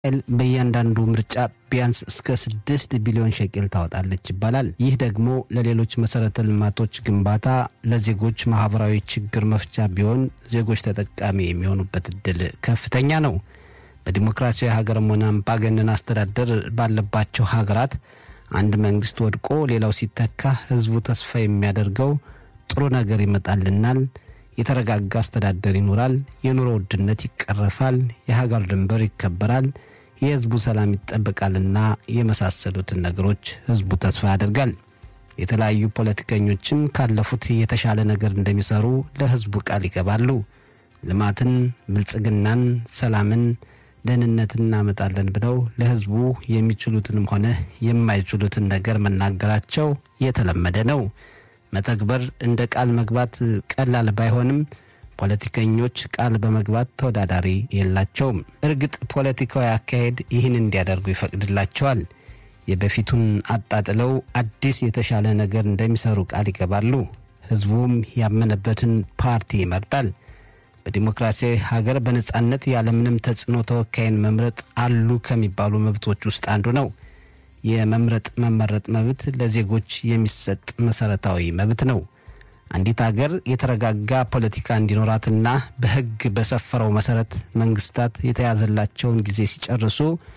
እስራኤል በእያንዳንዱ ምርጫ ቢያንስ እስከ ስድስት ቢሊዮን ሸቅል ታወጣለች ይባላል። ይህ ደግሞ ለሌሎች መሰረተ ልማቶች ግንባታ፣ ለዜጎች ማህበራዊ ችግር መፍቻ ቢሆን ዜጎች ተጠቃሚ የሚሆኑበት እድል ከፍተኛ ነው። በዲሞክራሲያዊ ሀገርም ሆነ አምባገነን አስተዳደር ባለባቸው ሀገራት አንድ መንግስት ወድቆ ሌላው ሲተካ ህዝቡ ተስፋ የሚያደርገው ጥሩ ነገር ይመጣልናል፣ የተረጋጋ አስተዳደር ይኖራል፣ የኑሮ ውድነት ይቀረፋል፣ የሀገር ድንበር ይከበራል፣ የህዝቡ ሰላም ይጠበቃልና የመሳሰሉትን ነገሮች ህዝቡ ተስፋ ያደርጋል። የተለያዩ ፖለቲከኞችም ካለፉት የተሻለ ነገር እንደሚሰሩ ለህዝቡ ቃል ይገባሉ። ልማትን፣ ብልጽግናን፣ ሰላምን ደህንነትን እናመጣለን ብለው ለህዝቡ የሚችሉትንም ሆነ የማይችሉትን ነገር መናገራቸው የተለመደ ነው። መተግበር እንደ ቃል መግባት ቀላል ባይሆንም ፖለቲከኞች ቃል በመግባት ተወዳዳሪ የላቸውም። እርግጥ ፖለቲካዊ አካሄድ ይህን እንዲያደርጉ ይፈቅድላቸዋል። የበፊቱን አጣጥለው አዲስ የተሻለ ነገር እንደሚሰሩ ቃል ይገባሉ። ህዝቡም ያመነበትን ፓርቲ ይመርጣል። በዲሞክራሲያዊ ሀገር በነጻነት ያለምንም ተጽዕኖ ተወካይን መምረጥ አሉ ከሚባሉ መብቶች ውስጥ አንዱ ነው። የመምረጥ መመረጥ መብት ለዜጎች የሚሰጥ መሰረታዊ መብት ነው። አንዲት ሀገር የተረጋጋ ፖለቲካ እንዲኖራትና በህግ በሰፈረው መሰረት መንግስታት የተያዘላቸውን ጊዜ ሲጨርሱ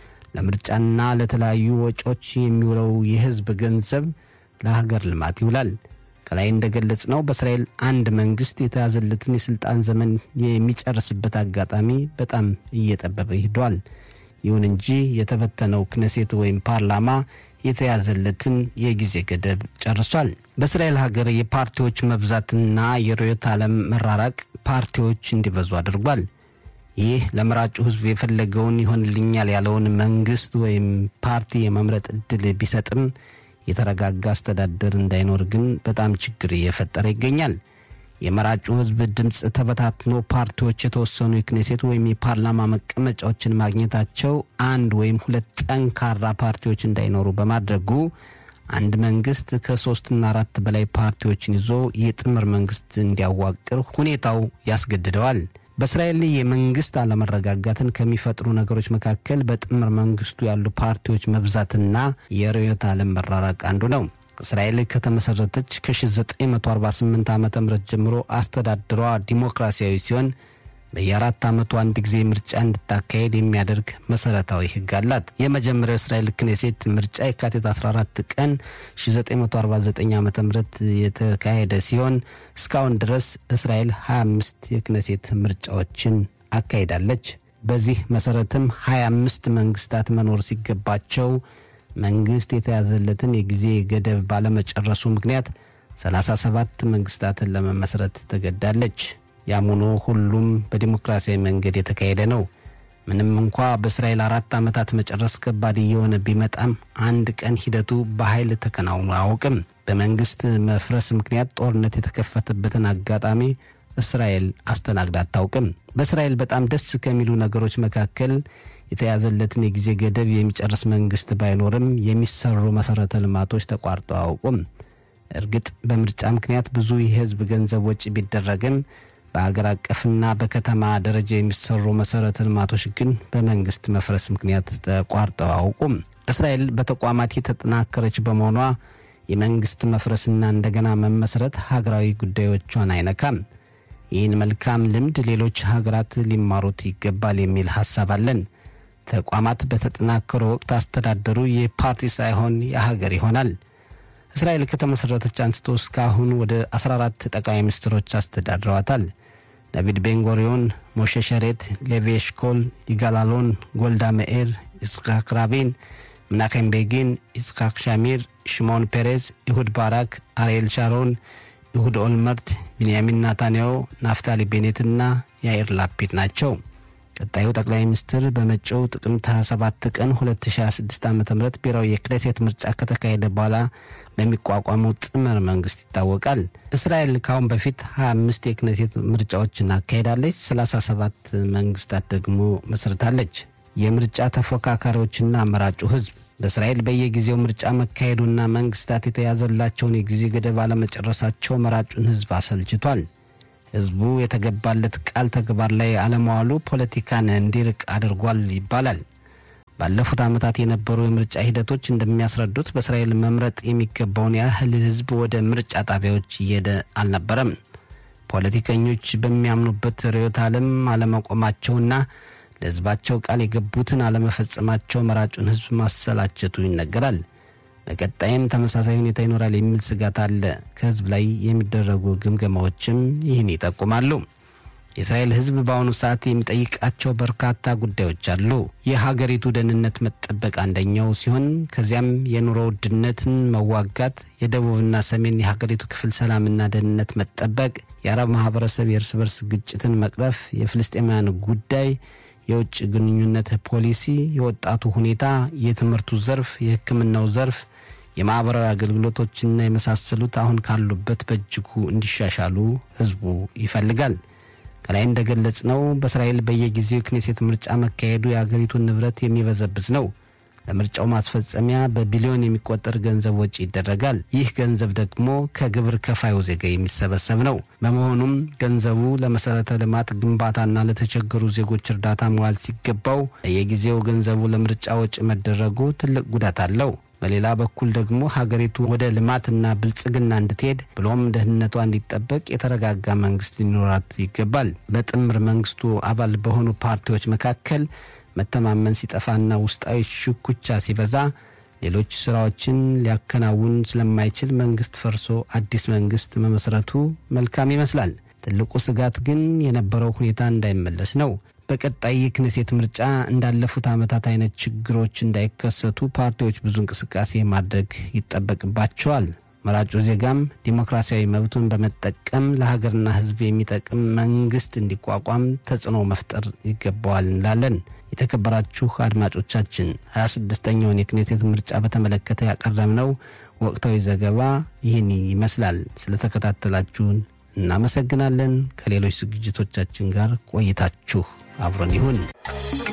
ለምርጫና ለተለያዩ ወጪዎች የሚውለው የህዝብ ገንዘብ ለሀገር ልማት ይውላል። ከላይ እንደገለጽ ነው በእስራኤል አንድ መንግስት የተያዘለትን የስልጣን ዘመን የሚጨርስበት አጋጣሚ በጣም እየጠበበ ሂዷል። ይሁን እንጂ የተበተነው ክነሴት ወይም ፓርላማ የተያዘለትን የጊዜ ገደብ ጨርሷል። በእስራኤል ሀገር የፓርቲዎች መብዛትና የርዕዮተ ዓለም መራራቅ ፓርቲዎች እንዲበዙ አድርጓል። ይህ ለመራጩ ህዝብ የፈለገውን ይሆንልኛል ያለውን መንግስት ወይም ፓርቲ የመምረጥ እድል ቢሰጥም የተረጋጋ አስተዳደር እንዳይኖር ግን በጣም ችግር እየፈጠረ ይገኛል። የመራጩ ህዝብ ድምፅ ተበታትኖ ፓርቲዎች የተወሰኑ የክኔሴት ወይም የፓርላማ መቀመጫዎችን ማግኘታቸው አንድ ወይም ሁለት ጠንካራ ፓርቲዎች እንዳይኖሩ በማድረጉ አንድ መንግስት ከሶስትና አራት በላይ ፓርቲዎችን ይዞ የጥምር መንግስት እንዲያዋቅር ሁኔታው ያስገድደዋል። በእስራኤል የመንግስት አለመረጋጋትን ከሚፈጥሩ ነገሮች መካከል በጥምር መንግስቱ ያሉ ፓርቲዎች መብዛትና የርዕዮተ ዓለም መራራቅ አንዱ ነው። እስራኤል ከተመሰረተች ከ1948 ዓ ም ጀምሮ አስተዳደሯ ዲሞክራሲያዊ ሲሆን በየአራት ዓመቱ አንድ ጊዜ ምርጫ እንድታካሄድ የሚያደርግ መሰረታዊ ህግ አላት። የመጀመሪያው እስራኤል ክኔሴት ምርጫ የካቲት 14 ቀን 1949 ዓ ም የተካሄደ ሲሆን እስካሁን ድረስ እስራኤል 25 የክኔሴት ምርጫዎችን አካሂዳለች። በዚህ መሰረትም 25 መንግስታት መኖር ሲገባቸው መንግስት የተያዘለትን የጊዜ ገደብ ባለመጨረሱ ምክንያት 37 መንግስታትን ለመመስረት ተገዳለች። ያም ሆኖ ሁሉም በዲሞክራሲያዊ መንገድ የተካሄደ ነው። ምንም እንኳ በእስራኤል አራት ዓመታት መጨረስ ከባድ እየሆነ ቢመጣም አንድ ቀን ሂደቱ በኃይል ተከናውኖ አያውቅም። በመንግስት መፍረስ ምክንያት ጦርነት የተከፈተበትን አጋጣሚ እስራኤል አስተናግዳ አታውቅም። በእስራኤል በጣም ደስ ከሚሉ ነገሮች መካከል የተያዘለትን የጊዜ ገደብ የሚጨርስ መንግስት ባይኖርም የሚሰሩ መሰረተ ልማቶች ተቋርጠው አያውቁም። እርግጥ በምርጫ ምክንያት ብዙ የህዝብ ገንዘብ ወጪ ቢደረግም በአገር አቀፍና በከተማ ደረጃ የሚሰሩ መሰረተ ልማቶች ግን በመንግስት መፍረስ ምክንያት ተቋርጠው አያውቁም። እስራኤል በተቋማት የተጠናከረች በመሆኗ የመንግስት መፍረስና እንደገና መመስረት ሀገራዊ ጉዳዮቿን አይነካም። ይህን መልካም ልምድ ሌሎች ሀገራት ሊማሩት ይገባል የሚል ሀሳብ አለን። ተቋማት በተጠናከሩ ወቅት አስተዳደሩ የፓርቲ ሳይሆን የሀገር ይሆናል። እስራኤል ከተመሠረተች አንስቶ እስካሁን ወደ 14 ጠቅላይ ሚኒስትሮች አስተዳድረዋታል። ዳቪድ ቤንጎሪዮን፣ ሞሼ ሸሬት፣ ሌቪ ኤሽኮል፣ ይጋላሎን፣ ጎልዳ መኤር፣ ይስሐቅ ራቢን፣ ምናኬም ቤጊን፣ ይስሐቅ ሻሚር፣ ሽሞን ፔሬዝ፣ ኢሁድ ባራክ፣ አርኤል ሻሮን፣ ኢሁድ ኦልመርት፣ ቢንያሚን ናታንያሁ፣ ናፍታሊ ቤኔትና ያኢር ላፒድ ናቸው። ቀጣዩ ጠቅላይ ሚኒስትር በመጪው ጥቅምት 27 ቀን 2026 ዓ ም ብሔራዊ የክኔሴት ምርጫ ከተካሄደ በኋላ በሚቋቋመው ጥምር መንግስት ይታወቃል። እስራኤል ካሁን በፊት 25 የክኔሴት ምርጫዎችን አካሄዳለች። 37 መንግስታት ደግሞ መስርታለች። የምርጫ ተፎካካሪዎችና አመራጩ ህዝብ በእስራኤል በየጊዜው ምርጫ መካሄዱና መንግስታት የተያዘላቸውን የጊዜ ገደብ አለመጨረሳቸው መራጩን ህዝብ አሰልችቷል። ህዝቡ የተገባለት ቃል ተግባር ላይ አለመዋሉ ፖለቲካን እንዲርቅ አድርጓል ይባላል። ባለፉት ዓመታት የነበሩ የምርጫ ሂደቶች እንደሚያስረዱት በእስራኤል መምረጥ የሚገባውን ያህል ሕዝብ ወደ ምርጫ ጣቢያዎች እየሄደ አልነበረም። ፖለቲከኞች በሚያምኑበት ርዕዮተ ዓለም አለመቆማቸውና ለሕዝባቸው ቃል የገቡትን አለመፈጸማቸው መራጩን ሕዝብ ማሰላቸቱ ይነገራል። በቀጣይም ተመሳሳይ ሁኔታ ይኖራል የሚል ስጋት አለ። ከሕዝብ ላይ የሚደረጉ ግምገማዎችም ይህን ይጠቁማሉ። የእስራኤል ሕዝብ በአሁኑ ሰዓት የሚጠይቃቸው በርካታ ጉዳዮች አሉ። የሀገሪቱ ደህንነት መጠበቅ አንደኛው ሲሆን ከዚያም የኑሮ ውድነትን መዋጋት፣ የደቡብና ሰሜን የሀገሪቱ ክፍል ሰላምና ደህንነት መጠበቅ፣ የአረብ ማህበረሰብ የእርስ በርስ ግጭትን መቅረፍ፣ የፍልስጤማውያን ጉዳይ፣ የውጭ ግንኙነት ፖሊሲ፣ የወጣቱ ሁኔታ፣ የትምህርቱ ዘርፍ፣ የሕክምናው ዘርፍ፣ የማኅበራዊ አገልግሎቶችና የመሳሰሉት አሁን ካሉበት በእጅጉ እንዲሻሻሉ ሕዝቡ ይፈልጋል። ከላይ እንደገለጽ ነው በእስራኤል በየጊዜው የክኔሴት ምርጫ መካሄዱ የአገሪቱን ንብረት የሚበዘብዝ ነው። ለምርጫው ማስፈጸሚያ በቢሊዮን የሚቆጠር ገንዘብ ወጪ ይደረጋል። ይህ ገንዘብ ደግሞ ከግብር ከፋዩ ዜጋ የሚሰበሰብ ነው። በመሆኑም ገንዘቡ ለመሰረተ ልማት ግንባታና ለተቸገሩ ዜጎች እርዳታ መዋል ሲገባው በየጊዜው ገንዘቡ ለምርጫ ወጪ መደረጉ ትልቅ ጉዳት አለው። በሌላ በኩል ደግሞ ሀገሪቱ ወደ ልማትና ብልጽግና እንድትሄድ ብሎም ደህንነቷ እንዲጠበቅ የተረጋጋ መንግስት ሊኖራት ይገባል። በጥምር መንግስቱ አባል በሆኑ ፓርቲዎች መካከል መተማመን ሲጠፋና ውስጣዊ ሽኩቻ ሲበዛ ሌሎች ስራዎችን ሊያከናውን ስለማይችል መንግስት ፈርሶ አዲስ መንግስት መመስረቱ መልካም ይመስላል። ትልቁ ስጋት ግን የነበረው ሁኔታ እንዳይመለስ ነው። በቀጣይ የክኔሴት ምርጫ እንዳለፉት ዓመታት አይነት ችግሮች እንዳይከሰቱ ፓርቲዎች ብዙ እንቅስቃሴ ማድረግ ይጠበቅባቸዋል። መራጩ ዜጋም ዲሞክራሲያዊ መብቱን በመጠቀም ለሀገርና ሕዝብ የሚጠቅም መንግስት እንዲቋቋም ተጽዕኖ መፍጠር ይገባዋል እንላለን። የተከበራችሁ አድማጮቻችን 26ኛውን የክኔሴት ምርጫ በተመለከተ ያቀረብነው ወቅታዊ ዘገባ ይህን ይመስላል። ስለተከታተላችሁን እናመሰግናለን። ከሌሎች ዝግጅቶቻችን ጋር ቆይታችሁ አብሮን ይሁን።